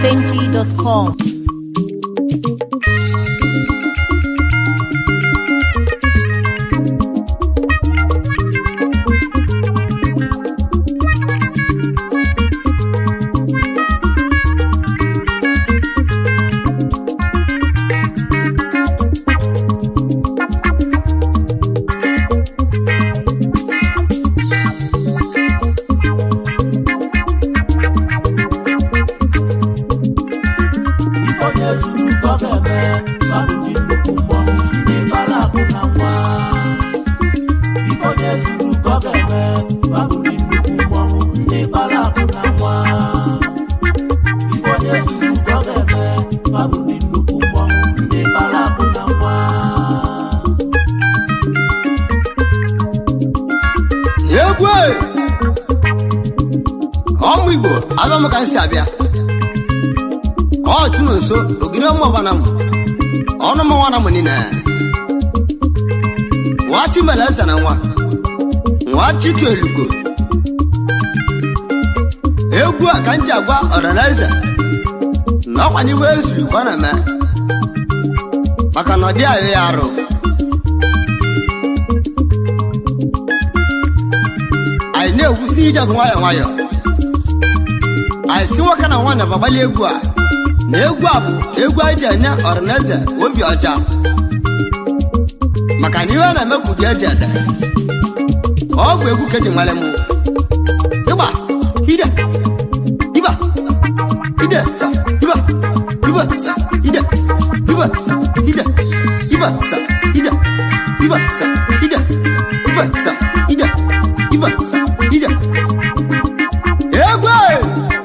highlifeng.com. Ifeonye zuru ka ọ ga-eme babụ ndị nnukwu mmọnwụ ndị bara akụ na nwa Ifeonye zuru ka ọ ga-eme babụ ndị nnukwu mmọnwụ ndị bara akụ na nwa Ifeonye zuru ka ọ ga-eme babụ ndị nnukwu mmọnwụ ndị bara akụ na nwa egwu e! ọmụ igbo abịa m ka m si abịa ọ chụna nso ogiri ọmụ ọbana m ọnụ m nwana m niile nwa chimere eze na nwa nwa chitu elugo egwu a ka m ji agwa ọranaeze na ọkwa n'iwe ezuru ka ọ na-eme maka na ọ dị ahụ ya arụ anyị na-egwusi ije bụ nwayọọ nwayọọ anyị si nwoke na nwaanyị gbagbali egwu a na egwu a bụ egwu anyị ji enye ọranaeze obi ọcha maka na ihe a na-eme ka ụdị eji ede ọ bụ egwu ka eji nwale m ịgba ide iba ide sa iba iba sa ide iba sa ide iba sa ide iba sa ide iba sa ide iba sa ide egwu a!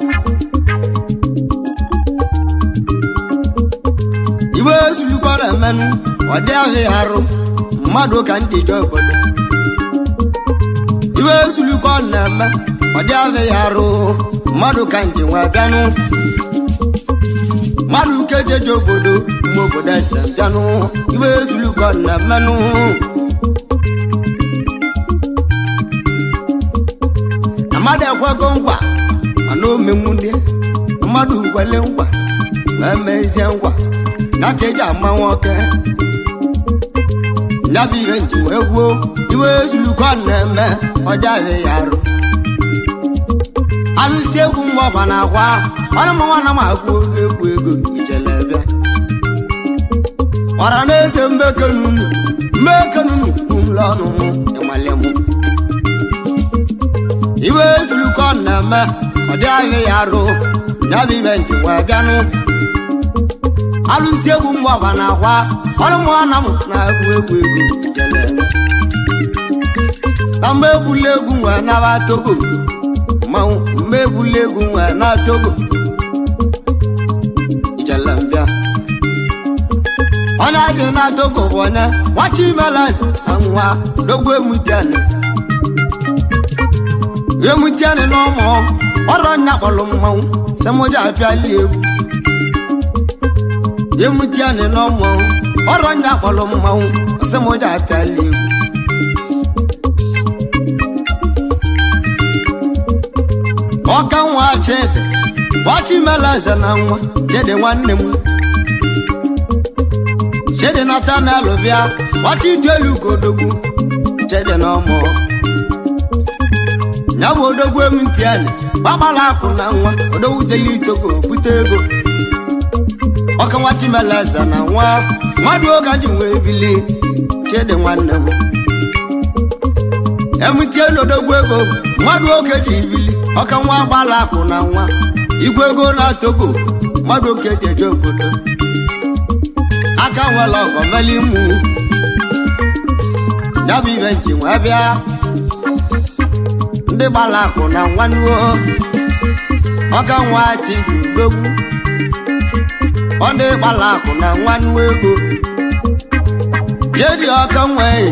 iwe ezulukọrọ emenụ ọ dị ahụ ya arụ mmadụ ka ndị je obodo iwe ezulukọ na-eme ọ dị ahụ ya arụ mmadụ ka nji nwe bịanụ mmadụ ka ejeje obodo mma obodo ese bịanụ iwe ezulukọ na-emenụ mmadụ ekwego nkwa mana omenwunye mmadụ gwele nkwa ma emezie nkwa ya ka eji ama nwoke ya bụ ihe nji wee gwuo iwe ezulukọ na-eme ọjọọ ya arụ alụsi egwu mgbe ọba na akwa ọrụ m nwana m agwụ oge egwu ego ijele bịa ọra na eze mbekenunu mbekenunu kwumle ọnụ m ịmale m iwe ezulukọ na-eme ọdịghị ya arụ ya bụ ihe nji wee bịanụ alụsi egwu mgbe ọba na akwa ọrụ m nwana m na-agwụ egwu ego ijele bịa na mgbe egbula egwu nwee naba togo mmanwụ mgbe egbula egwu nwee na togo ijele mbịa onye dị na togo bụ onye nwachi imeleze na nwa dogbo emutiani emutiani na ụmụ ọrụ nya kpọrọ mmanwụ semoja apịali egwu emutiani na ụmụ ọrụ nya kpọrọ mmanwụ semoja apịali egwu ọka nwa chede gbachimeleze na nwa chede nwanne m chede natanelu bịa gbachi itu elu ka odogwu chede na ọmụ ya bụ odogwu emutiani gbagbala akụ na nwa odogwu jeli itogo bute ego ọka nwa chimeleze na nwa mmadụ oge ji wee bili chede nwanne m emutie n'odogwu ego mmadụ oke ji ibili ọka nwa gbala akụ na nwa igwe ego na togo mmadụ oke ji eje obodo aka nwere ọgọ meli mụ ya bụ ibe nji wee bịa ndị gbala akụ na nwanuo ọka nwa ti gbogbo ọ ndị gbala akụ na nwanuo ego jedi ọka nwee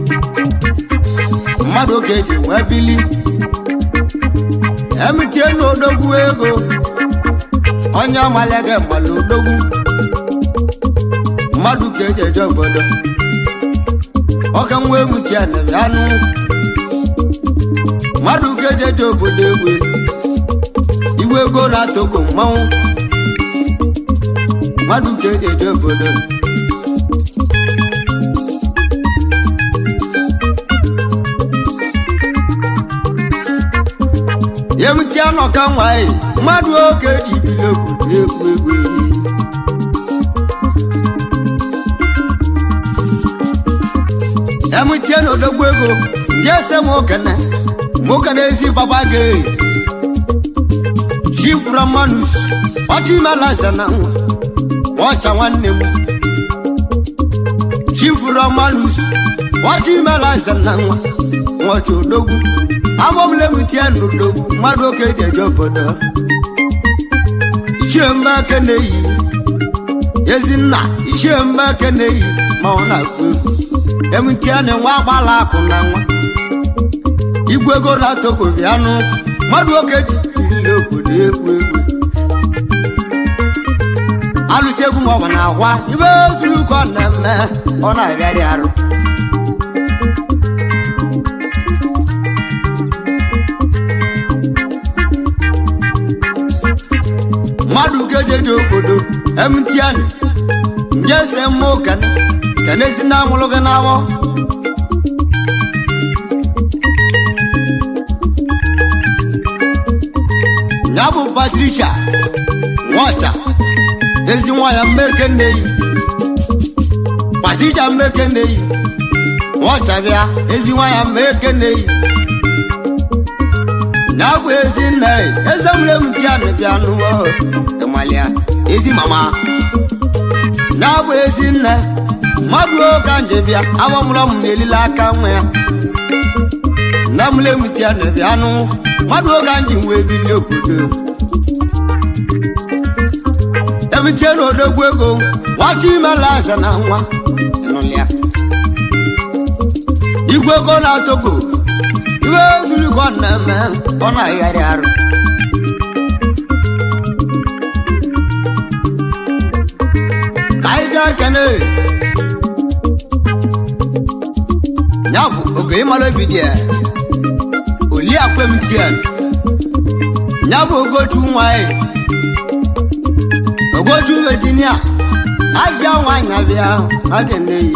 mmadụ oge ji wee bili emitie n'odogwu ego onye ọmalege mmalụ odogwu mmadụ ka eji eje obodo ọka nwa emutie na anụ mmadụ ka eji eje obodo egwe igwe ego na togo mmanwụ mmadụ ka eji eje obodo yemti anọka nwanyị mmadụ oke ji bili obodo egwu egwu emutie n'odogwu ego ndị ese m okene mokene ezi baba gị chifura manus ọchị imela eze na nwa ọcha nwanne m chifura manus ọchị imela eze na nwa nwaọcha odogwu amọmle mutie n'odogwu mmadụ oke ji eje obodo ichie mba eke na-eyi ezinna ichie mba eke na-eyi ma ọ na-akụ egwu emutie na nwa agbala akụ na nwa igwe ego na togo bịanụ mmadụ oke ji ile obodo egwu egwu alụsị egwu ma ọ bụ na akwa ibe zuru ka ọ na-eme ọ na-abịarị arụ mmadụ kejeje obodo emtian nje se mmụ kene kene si na amụrụ gị n'awọ ya bụ patricia nwaọcha ezi nwanyị mmeke nneyi patricia mmeke nneyi nwaọcha bịa ezi nwanyị mmeke nneyi na bụ ezi nne eze mre m ti anụ bịa n'ụwa ịmalịa ezi mama na bụ ezi nne mmadụ oge nje bịa agbamụrụ m n'elile aka nwa ya na mre m ti anụ bịa nụ mmadụ oge nji wee bili obodo ebitie n'odogwu ego nwachi imela eze na nwa ịnụlịa igwe ego na togo iwe zuru ka ọ na-eme ọ na-agharị arụ ka anyị jee kene ya bụ oge ịmara obi dị oli akwem tien ya bụ ogochu nwanyị ogochu virginia ajịa nwanyị abịa aga nneyi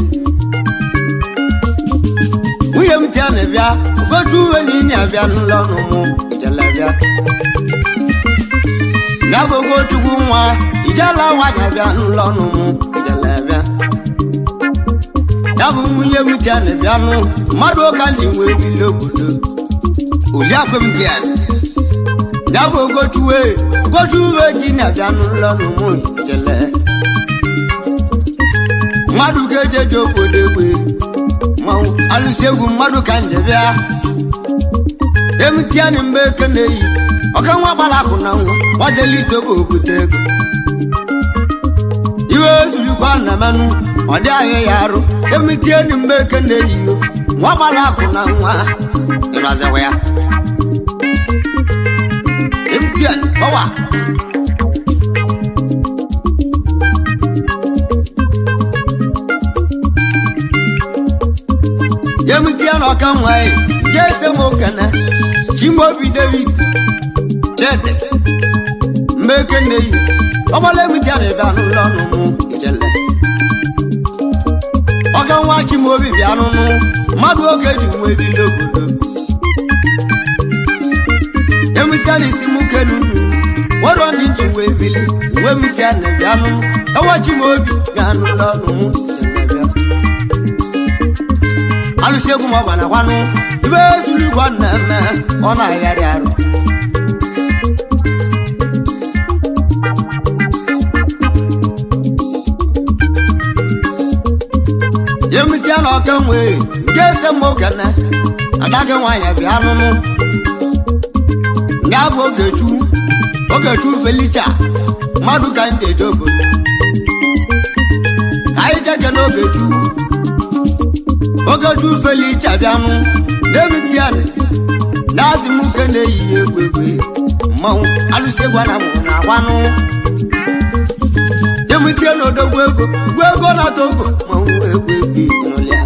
nwunye m tia na bịa ogotu uwe niile abịa n'ụlọ ọnụ mụ ijele bịa ya bụ ogochukwu nwa ijela nwanyị abịa n'ụlọ ọnụ mụ ijele bịa ya bụ nwunye m tia na bịa nụ mmadụ ụka ndị wee bili obodo oliakwe m tia ya bụ ogochuwe ogochuwe ji na abịa n'ụlọ ọnụ mụ ijele mmadụ ga-ejeje obodo egbe mmanwụ alụsị egwu mmadụ ka nje bịa emutianị mgbe eke na-eyi ọka nwa gbara akụ na nwa nwadelite oge obute ego iwe ezurukwa na menụ ọ dị ahịa ya arụ emutienị mgbe eke na-eyi yo nwa gbara akụ na nwa ịraziwa ya emutianị ọwa yemutie na ọka nwanyị je ese m okene chimobi david chede mmeke nneyi ọgbala emutie na ịbịa n'ụlọ ọnụ mụ ijele ọka nwa chimobi bịa n'ụnụ mmadụ oge ji nwe ebili obodo emutie na isi mụ kenu wọrọ ndị ji nwe ebili nwe emutie na bịa n'ụnụ ọnwa chimobi bịa n'ụlọ ọnụ mụ ijele bịa alụsị egwu ma ọ gbana gwanụ ibe zuru igwe ọ na-eme ọ na-agharị arụ ya emitie na ọka nwee nke ese m okene agaghị nwaanyị bịa nụnụ ya bụ ogechu ogechu felicha mmadụ ka ndị eje obodo ka anyị jege n'ogechu ogechu felicha bịanụ na-emitianị na-azị m uke na-eyi egwu egwu mmanwụ alụsị egwu na mụrụ na agwanụ emitie na odogwu ego gwu ego na togo mmanwụ egwu egwu ịnụlịa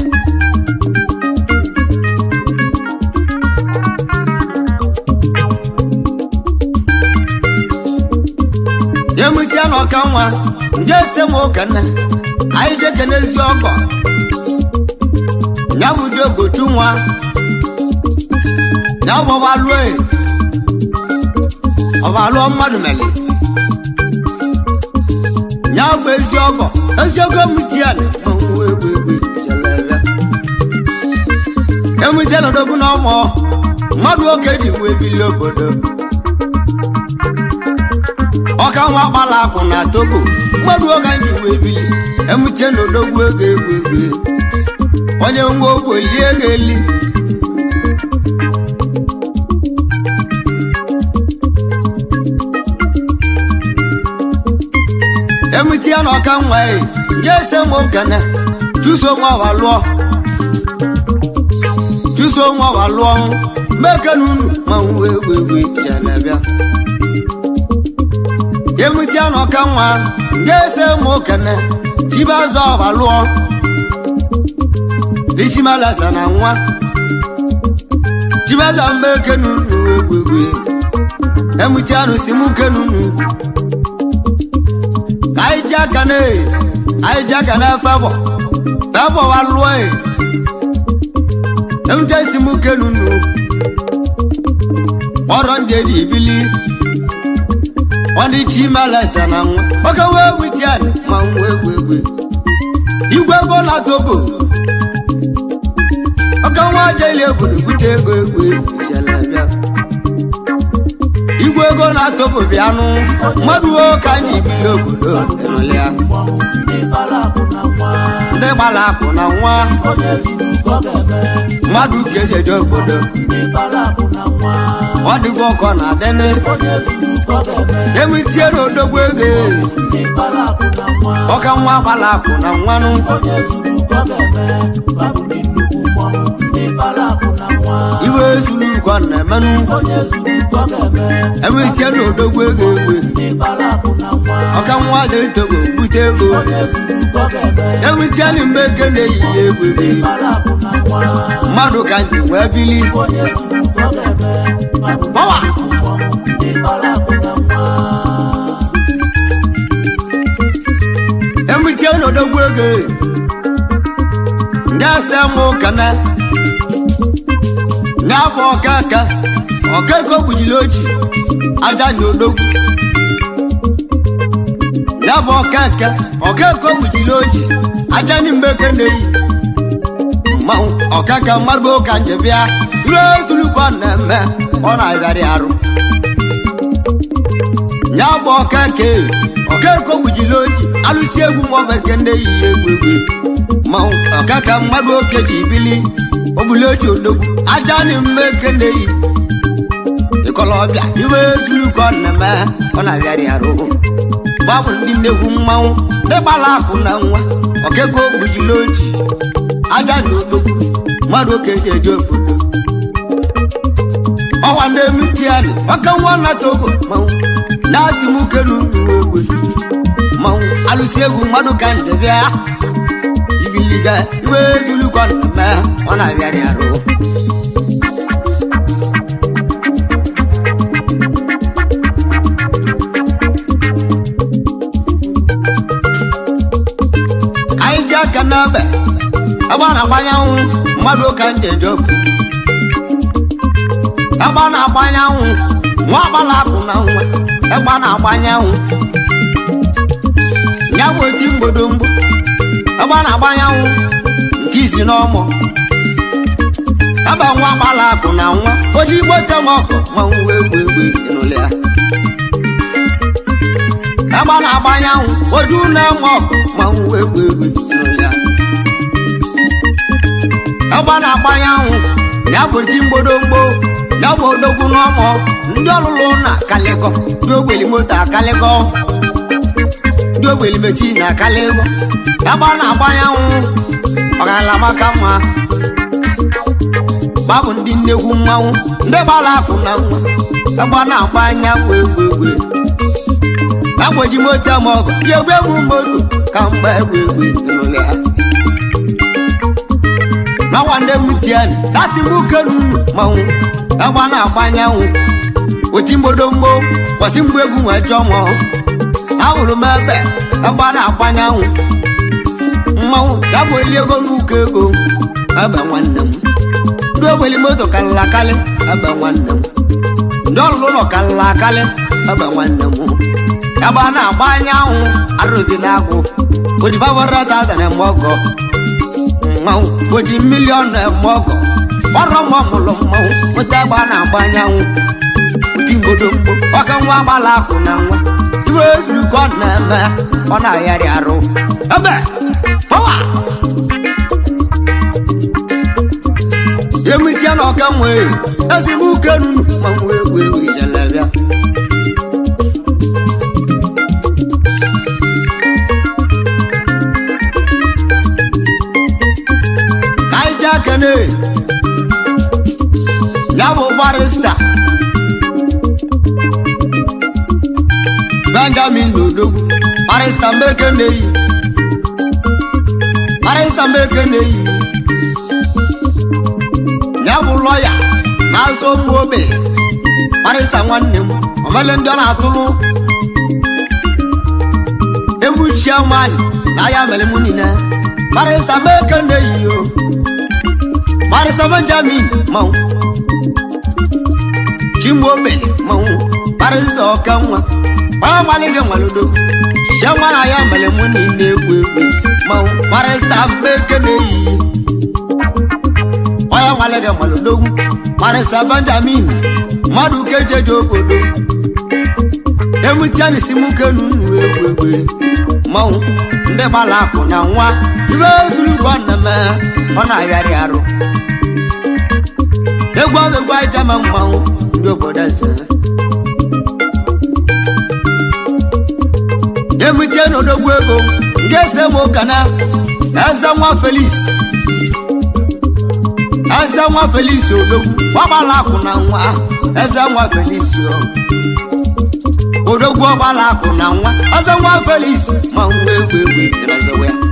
emitie na ọka nwa nje ese m okene anyị je kene ezi ọgọ ya bụ di ogochu nwa ya bụ ọbalụọ ọbalụọ mmadụ mele ya bụ ezi ọgọ ezi ọgọ mutian emutian odogwu na ọmụ mmadụ oke ji wee bilie obodo ọka nwa kpala akwụ na togo mmadụ oge ji wee bili emute na odogwu ego egwu egwu onye ngwa ogbo lie ego eli emute ya na ọka nwa e nje ese m okene chụso nwa wa lụọ chụso nwa wa lụọ mekene unu ma nwa egwu egwu jelebịa emute ya na ọka nwa nje ese m okene chibaza ọba lụọ lichimalasa na nwa chibaza mgbe kenunu egwegwe emute anụ si mụ kenunu ka anyị ji aka na anyị ji aka na febọ febọ wa lụọ e emute si mụ kenunu kpọrọ ndị eji ibili ndị chimalasa na nwa oke wee emute anụ ma nwa egwegwe igwe ego na togo ọka nwa aja ili obodo bute ego ego ijelebịa igwe ego na-atọbụ bịanụ mmadụ ka anyị bido obodo ịnụlịa mmọnwụ ndị gbara akụ na nwa ndị gbara akụ na nwa onye zuru ụkọ ga-eme mmadụ ka eji eje obodo ndị gbara akụ na nwa ọ dịgo ọkọ na adịnị onye zuru ụkọ ga-eme emitie na odogbo ego ndị gbara akụ na nwa ọka nwa gbara akụ na nwanụ onye zuru ụkọ ga-eme babụ ndị nnukwu mmọnwụ ndị gbara akụ na nwa iwe zuru ụkọ na-emenụ onye zuru ụkọ ga-eme emitie na odogbo ego egwe ndị gbara akụ na nwa ọka nwa dị togo bute ego onye zuru ụkọ ga-eme emitie na mgbe eke na-eyighị egwe ndị gbara akụ na nwa mmadụ ka nji wee bili onye zuru ụkọ ga-eme babụ ndị Bawa! nnukwu mmọnwụ ndị gbara akụ na nwa emitie n'odogwu ego ndị ase mụ kana n'afọ ọkaka ọkaka ogbujiri oji aja na odogwu n'afọ ọkaka ọkaka ogbujiri oji aja na mgbeke na-eyi mmanwụ ọkaka mmadụ ụka nje bịa ihe ezulukọ na-eme ọ na-abịarị arụ ya bụ ọkeke ọkeke ogbujiri oji alụsi egwu maọbeke ndị yi egwu egwu mmanwụ ọkaka mmadụ oke ji bili ogbuli oji odogwu aja na mmeke na-eyi ịkọlọbịa iwe ezulukọ na-eme ọ na-abịarị arụ babụ ndị nnekwu mmanwụ ndị gbara akụ na nwa okeke ogbujiri oji aja na odogwu mmadụ oke ji eje obodo ọwa na-emutiani ọka nwa na togo manwụ na-asị m uke n'ụlọ ogbe manwụ alụsi egwu mmadụ ka nje bịa igiliga iwe ezulukọ na-eme ọ na-abịarị arụ anyị ji aka n'ebe ebe a na-agbanyanwụ mmadụ ka nje eje obodo ebe a na-agbanye anwụ nwa agbala akụ na nwa ebe a na-agbanye anwụ ya bụ oti mgbodomgbo ebe a na-agbanye anwụ nke isi n'ọmụ ebe nwa agbala akụ na nwa oji igbo tem ọkụ nwa nwa egwu egwu ịnụlị ya ebe a na-agbanye anwụ oju na-enwe ọkụ nwa nwa egwu egwu ịnụlị ya ebe a na-agbanye anwụ ya bụ oti mgbodomgbo ya bụ odogwu n'ọmụ ndị ọlụlụ na akalịgọ ndị ogbeli moto akalịgọ ndị ogbeli mechi na akalịgọ ebe a na-agbanye anwụ ọgarala maka mma babụ ndị nnekwu mmanwụ ndị gbara akụ na nwa ebe a na-agbanye anwụ egwu egwu agboji moto ma ọ bụ ya egwu egwu moto ka mgba egwu egwu n'ụlọ ya n'ọnwa ndị mutiani dasị m uke n'unu manwụ agba na-agba anyanwụ oti mgbodomgbo kwasị mgbe egwu nwee chọọ mọ ahụrụ m ebe ebe a na-agbanye anwụ mmanwụ ya bụ eli ego n'ụkọ ego ebe nwanne m ndị ogbeli moto karịrị akarị ebe nwanne m ndị ọlụlụ ụlọ karịrị akarị ebe nwanne m ya bụ a na-agba anyanwụ arụbi na-agwụ odifavorọtata na eme ọgọ mmanwụ oji miliọn na eme ọgọ ọrụ nwa mụrụ mmanwụ nweta ebe a na-agba anyanwụ ụdị mgbodo mgbo ọka nwa agbala akụ na nwa iwe ezuru ka ọ na-eme ọ na-ayarị arụ ebe pawa emitie na ọka nwee ezigbo uke nunu ma nwee wee wee jelebịa ka anyị jee kene ya bụ barista benjamin n'odogwu barista mbeke na-eyi barista mbeke na-eyi ya bụ lọya na-azụ ụmụ ogbenye barista nwanne m omele ndị ọ na-atụlụ emuchie nwanyị na ya mere mụ niile barista mbeke na-eyi o barista benjamin manwụ chimgbe ogbenye manwụ barista ọka nwa onye malịghị nwalodo sie nwa na ya mere mụ niile egwu egwu manwụ barista mbeke na-eyi onye nwalege malodogwu marịsa benjamin mmadụ kejeje obodo emutianisi muke nunu egwu egwu mmanwụ ndị gbara akụ na nwa ibe zuru ka ọ na-eme ọ na-arịarị arụ egwu egwu ijama mmanwụ ndị obodo eze emutie n'odogwu ego ndị eze m ụka na eze nwa felis eze nwa felis odogwu ọgbala akụ na nwa eze nwa felis odogwu ọgbala akụ na nwa eze nwa felis ma nwa egwu egwu erezewe ya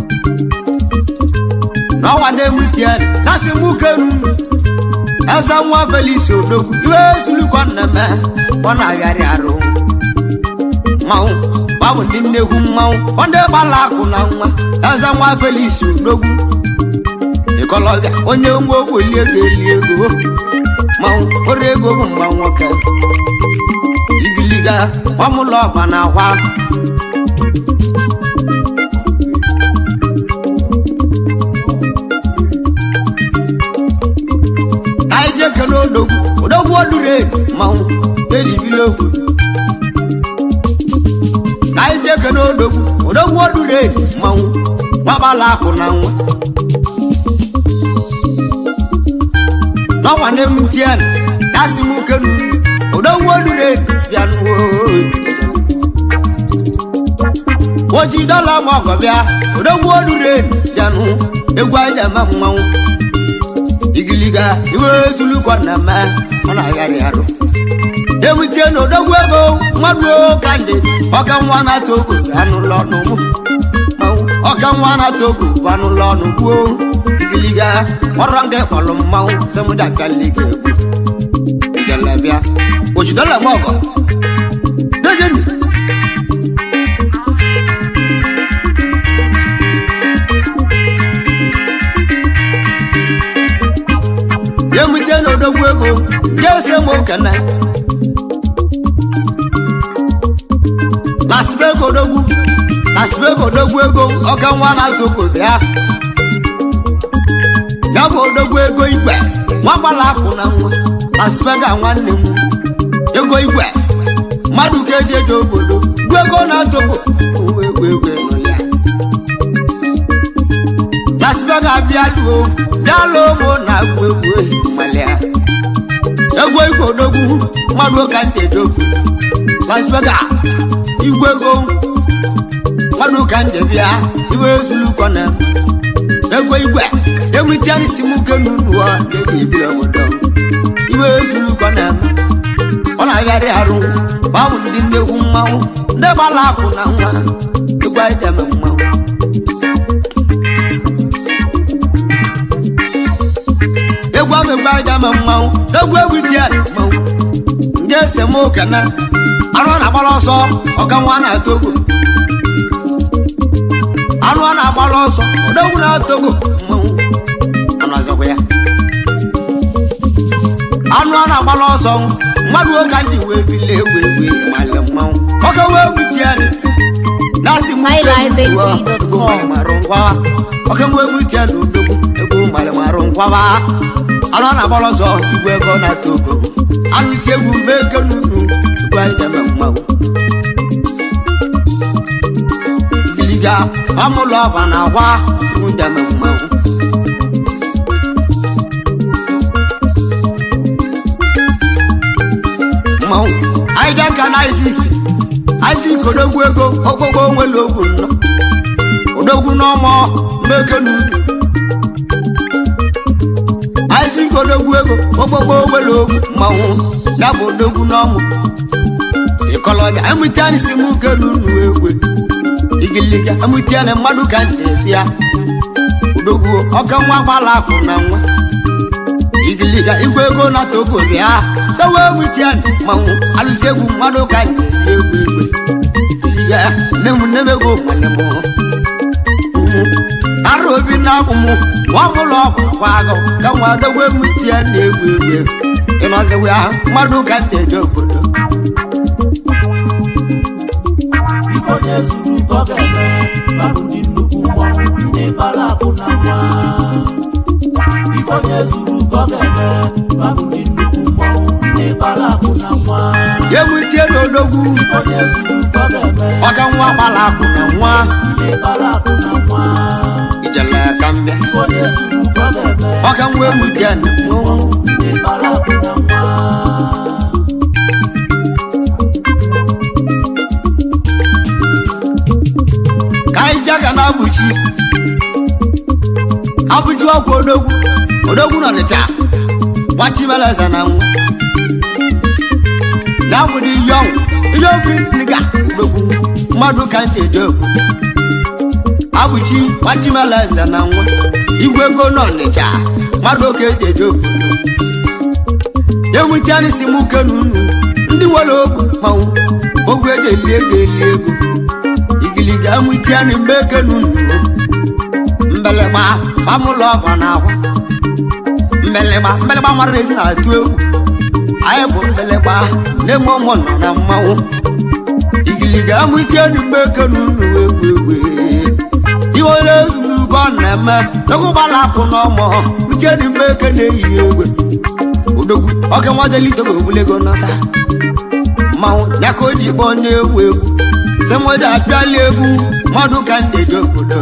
n'ọnwa na-emutie nasị m ukenu eze nwa felis odogwu iwe ezulukọ nneme ọ na-agharị arụ mmanwụ babụ ndị nnekwu mmanwụ ndị gbala akụ na nwa eze nwa felis odogwu ịkọlọbịa onye nwa ogweli ego eli ego manwụ ọrụ ego bụ mgba nwoke igiliga ọmụlọ ọba na akwa anyị jee kele odogwu odogwu odure manwụ eribili obodo anyị jee kele odogwu odogwu odure manwụ gbabala akụ na nwa n'ọnwa na-emutien dasị m ukenu odogwu odure bịanụ oji dọla ma ọgọ bịa odogwu odure bịanụ egwu anyị na-eme mmanwụ igiliga iwe ezulukọ na-eme ọ na-agharị arụ emutie na odogwu ego mmadụ ka ndị ọka nwa na-ata ogo anụlọ ọnụ mụ ọka nwa na-ata ogo bụ anụlọ ọnụ gbuo igiliga ọrụ nga kpọrọ mmanwụ semudakaliga egwu ijelebịa ojidola m ọgọ dejenu emute na odogwu ego ga-ese m okene lasibego odogwu lasibego odogwu ego ọka nwa na-atụ obodo ya ya bụ odogwu ego igwe nwa gbara akụ na nwa asibega nwanne m ego igwe mmadụ ka eji eje obodo gwu ego na-atọpụ ego ego ego nụlịa asibega bịaluo bịalụ ụmụ na agwụ egwu malịa ego igwe odogwu mmadụ ka ndị eje obodo asibega igwe ego mmadụ ka ndị bịa iwe ezulukọ na ego igwe emutianisi m ke n'ụlọ dị ibi obodo iwe ezulukọ na ọ na-agharị arụ gbanwụ ndị nnekwu mmanwụ ndị gbara akụ na nwa egwu ideme mmanwụ egwu ahụ egwu ideme mmanwụ egwu egwu dị mmanwụ ndị esemokwu na anụ a na-agbara ọsọ ọka nwa na-atọ ogo anụ a na-agbara ọsọ odogwu na-atọ ogo mmanwụ anụ azọkwa ya anụ a na-agbara ọsọ mmadụ oge ndị wee bili egwu egwu ịmalị mmanwụ ọka wee gbuti ya na-asị m MyLifeNG.com. marụ ngwawa ọka wee gbuti ya na odogwu egwu malị marụ ngwawa anụ a na-agbara ọsọ igwe ego na-atọ ogo anụ isi egwu mee eke n'unu igwe anyị debe mmanwụ igiliga amụlụ ọba na agwa iwu ndeme mmanwụ mmanwụ anyị je nka na izik izik odogwu ego okpokpo nwere ogwu nnọ odogwu n'ọmọ mmeke n'ubi izik odogwu ego okpokpo nwere ogwu mmanwụ ya bụ odogwu n'ọmụ ịkọlọbịa emutiani si mụ ke n'unu egwe igiliga emutiani mmadụ ka na-ebịa odogwu ọka nwa gbala akụ na nwa igiliga igwe ego na togo bịa tawa emutiani manwụ alụsi egwu mmadụ ka na-ebi egwu egwe igiliga nne m nne m ego nwanne m ara obi na-abụ m nwa m ụlọ ọgwụ kwa agụ ka nwa dogwe emutiani egwu egwe ịnọziwa ya mmadụ ka na-eje obodo ife onye zuru ka ọ ga-eme babụ ndị nnukwu mmọnwụ ndị bara akụ na nwa ife onye zuru ka ọ ga-eme babụ ndị nnukwu mmọnwụ ndị bara akụ na nwa ya emutie n'odogwu ife onye zuru ka ọ ga-eme ọka nwa gbara akụ na nwa ndị bara akụ na nwa ijele ka mbịa ife onye zuru ka ọ ga-eme ọka nwa emutie na nwa ndị bara akụ na nwa ka anyị jaga na abụchi abụchi ọkwa odogwu odogwu nọ n'ịcha gbachimeleze na nwa na abụdị ihe ọnwụ ihe okwu itiliga odogwu mmadụ ka ntị eje okwu abụchi gbachimeleze na nwa igwe ego nọ n'ịcha mmadụ oke eji eje obodo enwetianị si mụ ke n'unu ndị nwere ogwu manwụ ogwu eji eli ego eli ego igiliga amụtianị mgbe eke n'unu mbelịgba gbamụlọ ọba na akwa mbelịgba mbelịgba mara ezi na-atụ egwu anyị bụ mbelịgba na-eme ụmụ nọ na mmanwụ igiliga amụtianị mgbe eke n'unu egwu egwu iwere ezuru ka ọ na-eme egwu gbara akụ n'ọmọ mụtianị mgbe eke na-eyi egwe odogwu oke nwadelitogo ogbulego nọta mmanwụ ya ka o ji kpọọ na-egwu egwu semoja apịala egwu mmadụ ka ndị eji obodo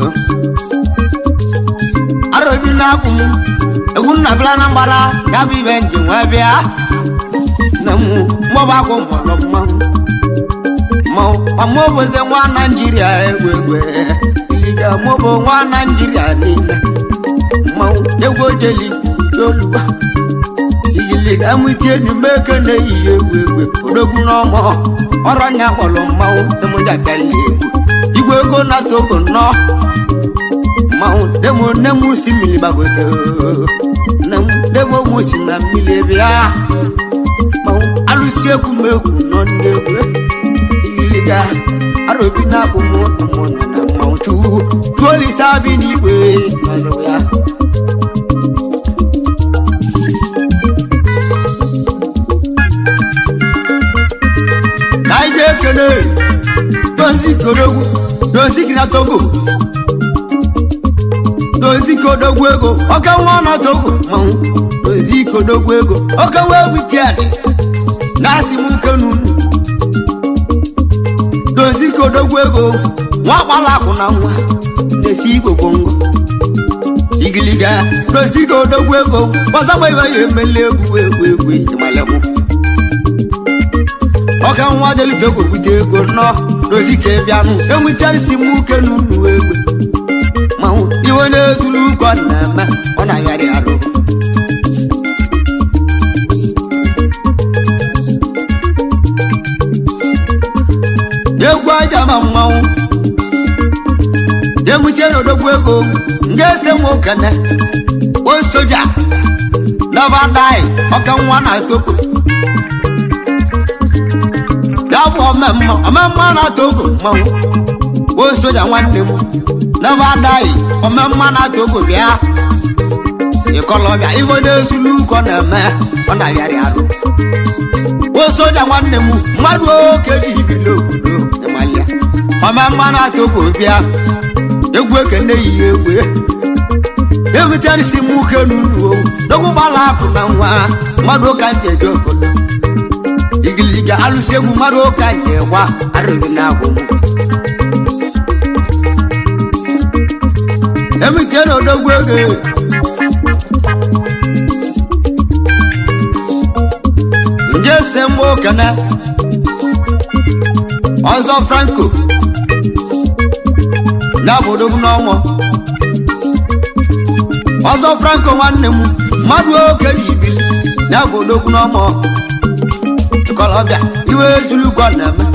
arobi na-akwụ m egwu nna bịara na mgbara ya bụ ibe nji nwa bịa na m mmọba akwụ mọrọ mmanwụ mmanwụ ọmụbụzi nwa naijiria egwu egwu iliga mụbụ nwa naijiria niile mmanwụ egwu ojeli oluwa igiliga amụti enyi m eke na-eyi egwu egwu odogwu n'ọmọ ọrụ nya kpọrọ mmanwụ semoja bịala egwu igwe ego na togo nnọọ mmanwụ demo nne m si mmiri gbagote nne m demo m si na mmiri bịa mmanwụ alụsi ekwu m ekwu nọ ndị egwu igiliga arobi na-akpụ m ụmụ nọ na mmanwụ chukwu tuolisa bi n'igwe mazịwa ya ka anyị jee kele dozi kodogwu dozi gị na togo dozi kodogwu ego oke nwa na togo manwụ dozi kodogwu ego oke wee butiadị na-asị m nke n'unu dozi kodogwu ego nwa gbala akwụ na nwa na-esi igbo bongo igiliga dozi kodogwu ego gbazagba ibe ya emeli egwu egwu egwu ịmalekwu ọka nwa delitogo bute ego nọ dozi ka bịanụ enwetara isi m uke n'unu egbe manwụ iwe na-ezulu ụkọ na-eme ọ na-agharị arụ egwu aja ma mmanwụ emute n'odogwu ego nga ese nwokene o soja nabadai ọka nwa na togo bụ ọmemma ọmemma na-atọ ogo mmanwụ o soja nwanne m n'ebe adaghị ọmemma na-atọ ogo bịa ịkọlọbịa ife na-ezulu ụkọ na-eme ọ na-abịarị arụ o soja nwanne m mmadụ oke ji ibili obodo ịmalịa ọmemma na-atọ ogo bịa egwu ekene yi egwu ebuterisi m uke n'unu n'ogwụgbala akụ na nwa mmadụ ụka ndị eje obodo igiliga alụsi egwu mmadụ ụka ndị gwa arụghị na agwụ ebutie na odogwu ego ndị ese mgbe okene ọzọ franco na obodo n'ọnwụ ọzọ franco nwanne m mmadụ oke ji ibili na obodo n'ọmụ ịkọlọbịa iwe ezulukọ na-eme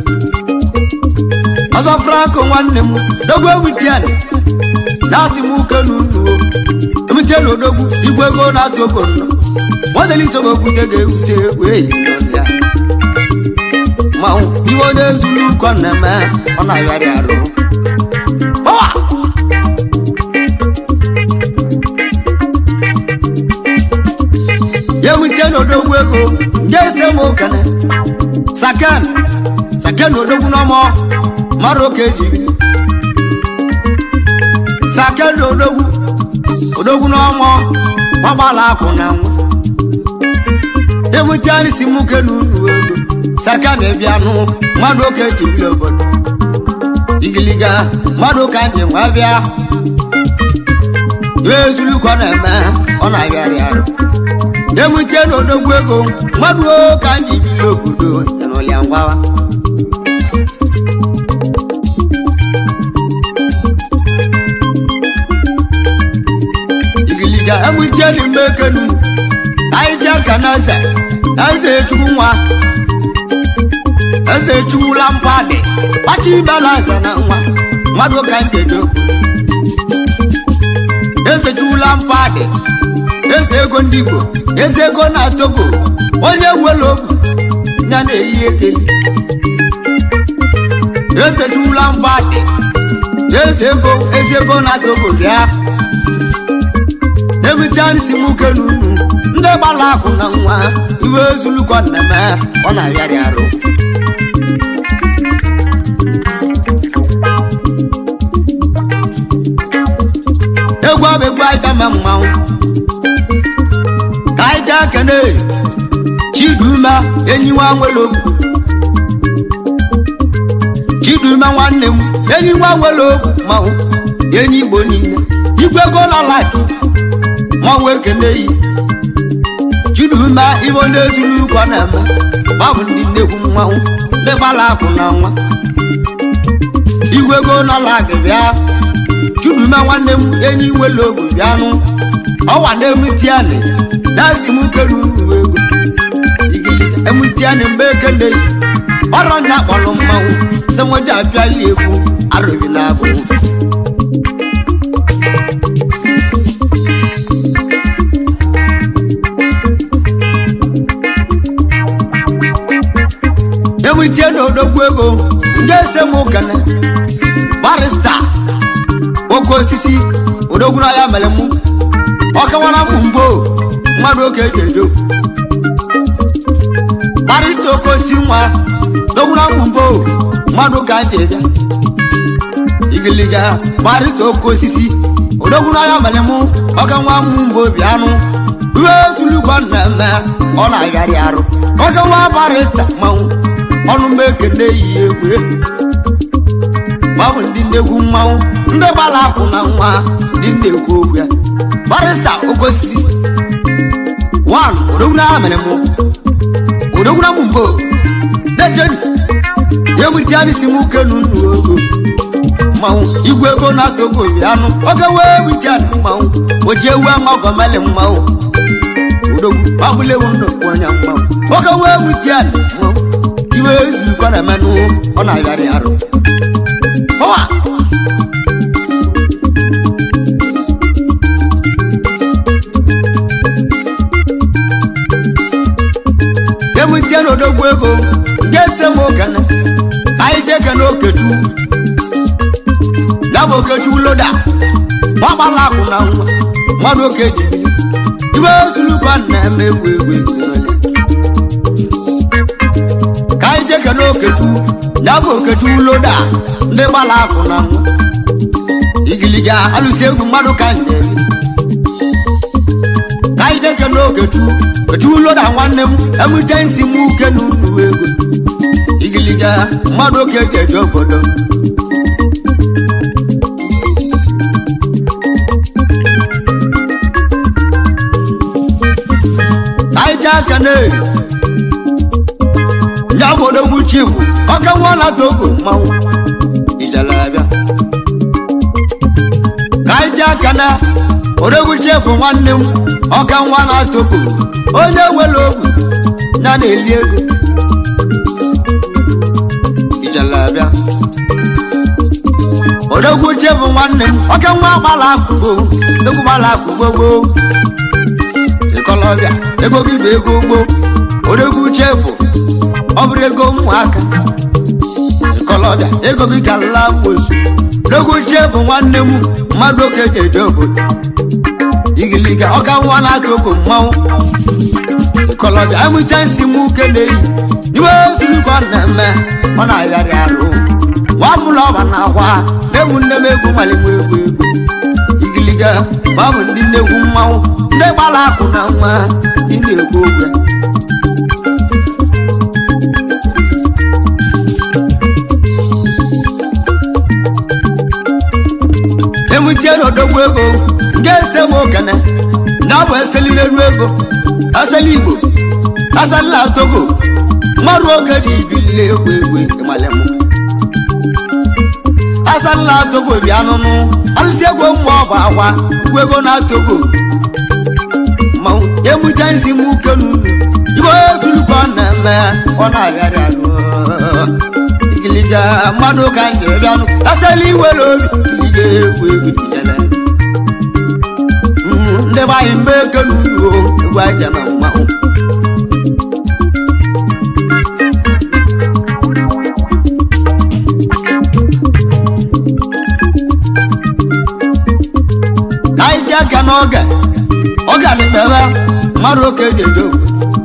ọzọ franco nwanne m dogwu ewitian na-asị m uke n'unuo emite na odogwu igwe ego na-atụ ogo nnọ modelitogo okwute ga-ewute wee yi n'ọlịa manwụ iwe na-ezulukọ na-eme ọ na-arịarị arụ Power! ewute n'odogwu ego ndị ese m okene saken saken odogwu n'ọmọ mmadụ oke ejiri saken odogwu odogwu n'ọmọ gbagbala akwụ na nwa ewute anyị si m uke n'unu ego saken bịanụ mmadụ oke ejibiri obodo igiliga mmadụ ka ndị nwa bịa ezulukọ na-eme ọ na-abịarị arụ ewute n'odogwu ego mmadụ ka ndị biri obodo n'ụlịa ngwawa igiliga ewute dị mgbe ekenu anyị ji aka na eze eze chukwu nwa eze chukwula mpadị kpacha ibela eze na nwa mmadụ ka nkedo eze chukwula mpadị eze ego ndị igbo eze ego na togo onye nwere ogwu ya na-eyi ekeli eze chukwula mpadị eze ego eze ego na togo bịa ewutanisi m uke n'unu ndị gbara akụ na nwa iwe ezulukọ nneme ọ na-arịarị arụ egwu abụ egwu aja ma mmanwụ ka anyị jee kene chiduma enyi nwa nwere ogwu chiduma nwanne m enyi nwa nwere ogwu mmanwụ enyi igbo niile igwe ego na laki mmanwụ ekene yi chiduma ibo na-ezuru ụkọ na-eme gbabụ ndị nnekwu mmanwụ ndị gbara akụ na nwa igwe ego na laki bịa chiduma nwanne m enyi nwere ogwu bịanụ ọwa na-emutianị na-asị m uke n'unu ego igilite emutianị mgbe ekene yi ọrọ nna kpọrọ mmanwụ senweji apịali egwu arụghị na agụ emutie na odogwu ego ndị ese m ụkene barista oke osisi odogwu na ya mere mụ ọkawara m mgbo mmadụ oge eji ejo barista oke osisi nwa dogwura m mgbo mmadụ ka ji bịa igiliga barista oke osisi odogwuru ya mere mụ ọka nwa m mgbo bịanụ ruo ezulugbo nnemme ọ na-agharị arụ ọka nwa barista mmanwụ ọnụ m ekene yi egwu gbabụ ndị nnegwu mmanwụ ndị gbara akwụ na nwa ndị nnekwu okwu ya barista oke osisi wan odogwuru ya mere mụ odogwuru m mgbo dejeni yemutiani si mu kenu nu ogo mmanwụ igwe ego na togo bịanụ oge wee witiani mmanwụ oji ewu ama ọgọmeli mmanwụ odogwu agbulewu ndụ onye mmanwụ oge wee witiani mmanwụ iwe ezukọ na emenụ ọ na-agharị arụ ọwa emutie na odogwu ego nke ese m okene anyị jee kene okechu ya bụ okechu loda gbagbala akwụ na nwa mmadụ oke ji bili ibe ozulukwa na-eme egwu egwu egwu ole ka anyị jee kene okechu ya bụ okechu loda ndị gbala akwụ na nwa igiliga alụsi egwu mmadụ ka nje ka anyị jee kene okechu okechu loda nwanne m emute nsi m uke na unu ego igiliga mmadụ oke ji eje obodo anyị jee aka na ya bụ odogwu chibu ọka nwa na togo mmanwụ ijalabịa ka anyị jee aka na odogwu chibu nwanne m ọka nwa na togo onye nwere ogwu ya na-eli ego ijalabịa odogwu chibu nwanne m ọka nwa gbala akwụgbọ odogwu gbala akwụgbọ gboo ịkọlọbịa ego gị bụ ego gboo odogwu chefu ọ bụrụ ego ụmụaka ịkọlọbịa ego gị karịla mgbosu odogwu chefu nwanne m mmadụ oke ji eje obodo igiliga ọka nwa na-atụ ogo mmanwụ ịkọlọbịa emụta nsị m uke na-eyi iwe ozurukọ na-eme ọ na-agharị arụ nwa mụlọ ọba na akwa na-egwu nne m egwu maligbo egwu egwu igiliga ma ọ bụ ndị nnegwu mmanwụ ndị gbara akụ na nwa ndị na-ekwu okwu emutie n'odogwu ego nke ese m okene na ọ bụ eseli n'elu ego asali igbo asalila togo mmadụ oge dị ibili egwu egwu ịmalem asalila togo bịa nụnụ alụsi ego mmụọ bụ akwa ugwu ego na togo mmanwụ emute nsi m uke n'unu ibe ozulukọ na-eme ọ na-abịarị alụ igiliga mmadụ ka nje bịanụ asala iwere obi ilige egwu egwu ijele ndị be anyị mgbe eke n'unu egwu aja na mmanwụ anyị ji aka n'oge ọ ga-anịkpebe mmadụ oke ji eje obodo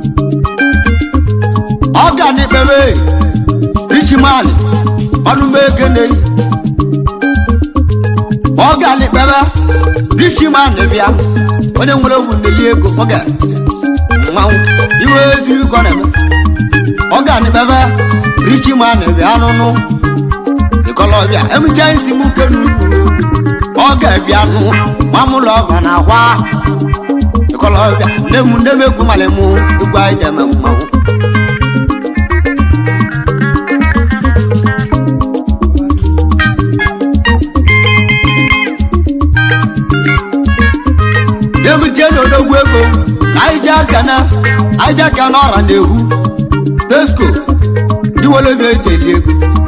ọ ga-anịkpebe richimani ọnụmeke na-eyi ọ ga-anịkpebe richimani bịa onye nwere ogwu neli ego ọ ga mmanwụ iwe ezuru ka ọ na-eme ọ ga-anịkpebe richimani bịa nụnụ ịkọlọbịa emute nsi m uke n'ugwu ọ ga-abịa nụ mamụlọ ọba na akwa ịkọlọbịa nne m nne m egwu mali mụ egwu anyị ji eme mmanwụ emute n'odogwu ego anyị ji aka na anyị ji aka na ọra na-ewu tesco diwolobi eji eli ego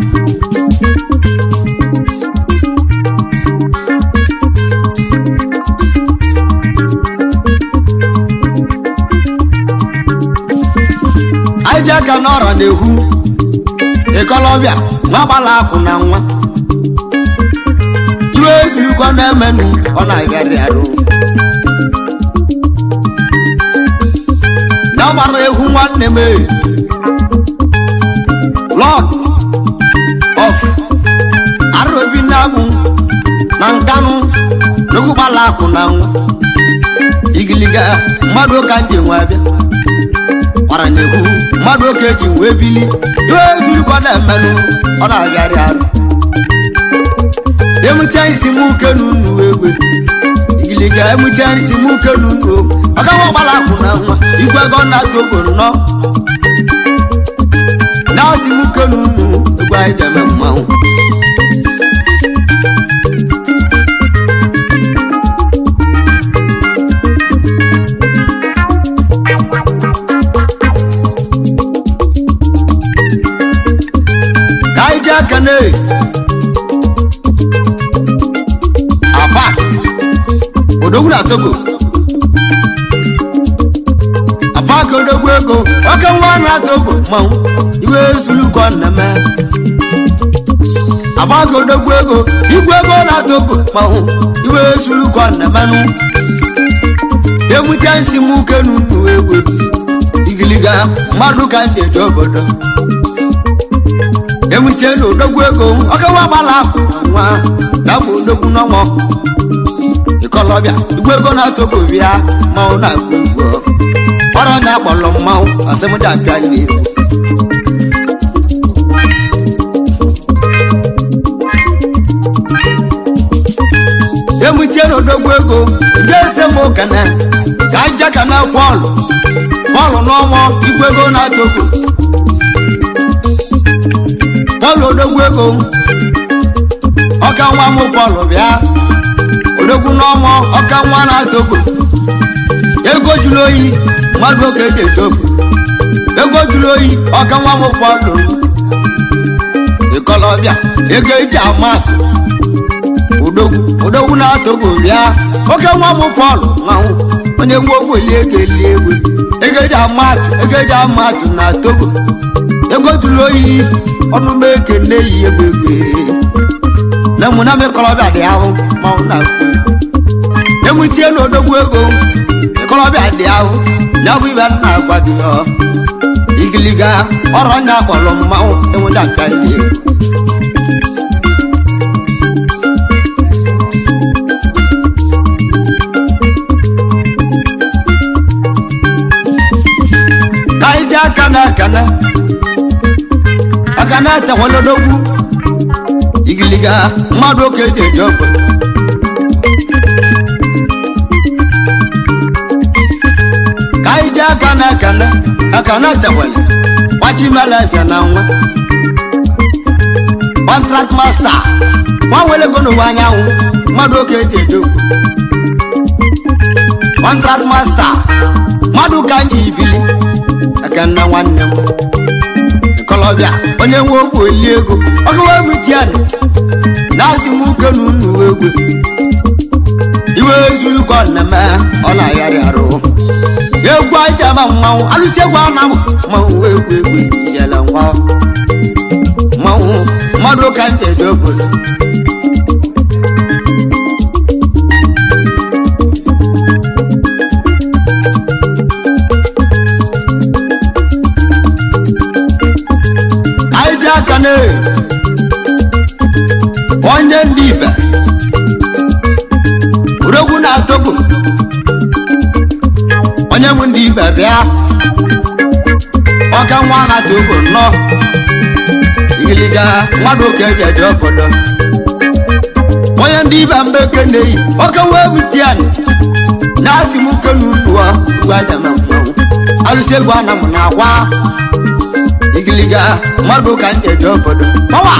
anyị ji aka n'ọra na-ekwu ịkọlọbịa nwa gbala akwụ na nwa iwe ezurukọ na-emenụ ọ na-agharị arụ na gbara egwu nwanne m ee lọd of arobi na-agwụ na nkanụ n'okwu gbala akwụ na nwa igiliga mmadụ ka nje nwe abịa gbara na-ekwu mmadụ oke ji wee bili iwe ezurukọ na-emenụ ọ na-agharị arụ emute isi m uke n'unu egwe igiliga emute isi m uke n'unu maka nwa ọgbara akwụ na nwa igwe ego na togo nnọọ na-asị m uke n'unu egwe anyị ga-eme mmanwụ ka anyị ji aka na apa odogwu na togo apa ka odogwu ego oke nwa na-atụ ogbo mmanwụ iwe zuluko nneme agbago odogwu ego igwe ego na-atụ ogbo mmanwụ iwe zuluko nnemenụ emute nsi m uke n'unu egwe igiliga mmadụ ka ndị eje obodo emute na odogwu ego oke nwa gbala ahụ nwa na-abụ odogwu n'ọmọ ikolobịa igwe ego na-atọbụ bịa mmanwụ na-agụ igwe ọrụ onye akpọrọ mmanwụ asịmụdị abịa n'egwu emutie na odogwu ego ndị eze m ụkana ka aja ka na pọlụ pọlụ n'ọnwa igwe ego na-atọbụ pọlụ odogwu ego ọka nwa m pọlụ bịa odogwu n'ọnwa ọka nwa na-atọbụ ego jụrụ oyi mmadụ oge dị etobu ego jụrụ oyi ọka nwa m pọlụ ịkọlọbịa ego eji amatụ odogwu odogwu na-atọbụ bịa oke nwa m pọlụ nwanwụ onye nwa ogbe lie ego elie egwe ego eji amatụ ego eji amatụ na togo ego jụrụ oyi ọnụ m eke na-eyi egbe egbe na mụ na m ịkọlọbịa dị ahụ manwụ na emutie na odogwu ego ịkọlọbịa dị ahụ ya bụ ibe nna agwa gị ọ igiliga ọrụ nya kpọrọ mmanwụ enweda nka ihe ka anyị ji aka na akana aka na atakwala odogwu igiliga mmadụ oke eji eje obodo ka anyị ji aka na akana aka na atakwala gbachimela eze na nwa contract master nwa nwere ego n'ụwa anyanwụ mmadụ oke eji eje obodo contract master mmadụ ka anyị ibili aka nna nwanne m kolobịa onye nwe ogwu eli ego ọgawa mitiani na-asị m uke na unu egwe iwe zuru ka ọ na-eme ọ na-agharị arụ egwu aja ma mmanwụ alụsị egwu a na-amụ mmanwụ egwu egwu ijele nwa mmanwụ mmadụ ka ndị eje obodo anyị ji aka na onye ndị ibe urogwu na-atọgbu onye m ndị ibe bịa ọka nwa na-atọgbu nnọọ igiliga mmadụ ka eji eje obodo onye ndị ibe mgbe eke na-eyi ọka wee butiani na-asị m uke na unuwa ugwu aja na mmanwụ alụsị egwu ana m na akwa igiliga mmadụ ka ndị eje obodo ọwa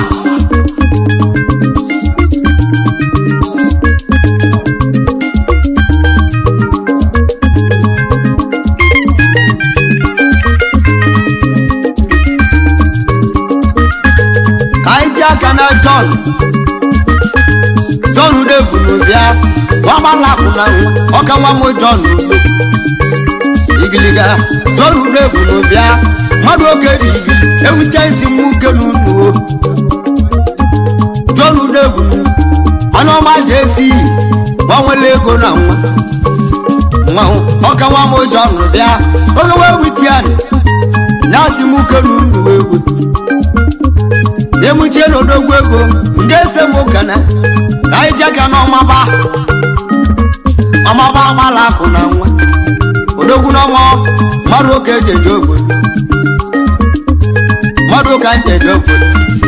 ka anyị ji aka na jọn jọn udevunu bịa gbagbalakwụ na nwa ọka nwa m jọn ugbo igiliga jọn udevunu bịa mmadụ oge dị ibi ewute isi m uke n'unuo jọn udevunu onye ọma ji esi iyi gbanwele ego na nwa nwanwụ ọka nwa m jọn bịa oge wee wute ya na-asị m uke n'unuo egwe emutie n'odogwu ego ndị ese m ụkana ka anyị jega n'ọmaba ọmaba agbala akụ na nwa odogwu n'ọnwa mmadụ oke eji eje obodo mmadụ ụka ndị eje obodo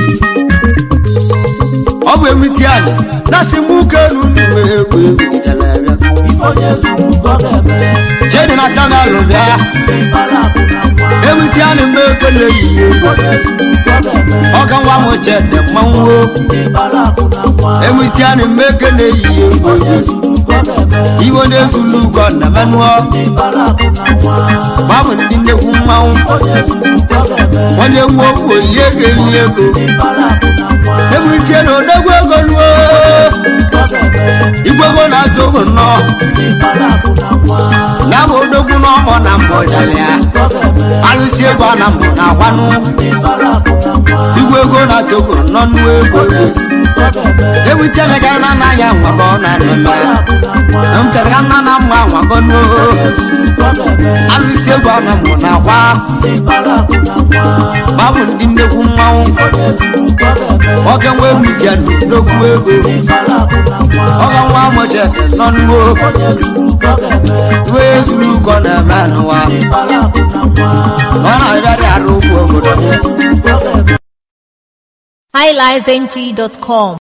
ọ bụ emutie anyị na-asị m uke n'unu egwu egwu jalabịa ife onye zuru ka ọ ga-eme jedi na tanelụ bịa ndị bara akụ na nwa emutie anyị mgbe eke na-eyi ife egwu onye zuru ka ọ ga-eme ọka nwa m chede mmanwụ ndị bara akụ na nwa emutie anyị mgbe eke na-eyi ife egwu onye zuru ka ọ ga-eme iwe na-ezulu ugo na menụọ ndị bara akụ na nwa gbabụ ndị nnekwu mmanwụ ife onye zuru ka ọ ga-eme onye nwe okwu olie ego eli ego ndị bara akụ na nwa ebulitie na odogwu ego nuo zuru ka ọ ga-eme igwego na-atụ ogo nnọọ ndị bara akụ na nwa ya bụ odogwu n'ọgbọ na mbụ jalịa ka ọ ga-eme alụsi egwu a na mbụ na akwanụ ndị bara akụ na nwa igwego na-atụ ogo nọ nnu ego ezuru ka ọ ga-eme ewutele ka na na ya nwa ọ na-eme bara akụ na nwa m tere ka nna na mma nwa gọnuo ezuru ka ọ ga-eme alụsi egwu a na mbụ na akwa ndị bara akụ na nwa babụ ndị nnekwu mmanwụ onye ezuru ka ọ ga-eme oge nwe mitia n'okwu ego ndị bara akụ na nwa oge nwa amụche nọ nnuo onye ezuru ka ọ ga-eme iwe ezuru ụkọ na-eme n'ụwa ndị bara akụ na nwa ọ na-abịarị arụ ugwu obodo onye ezuru ka ọ ga-eme highlifeng.com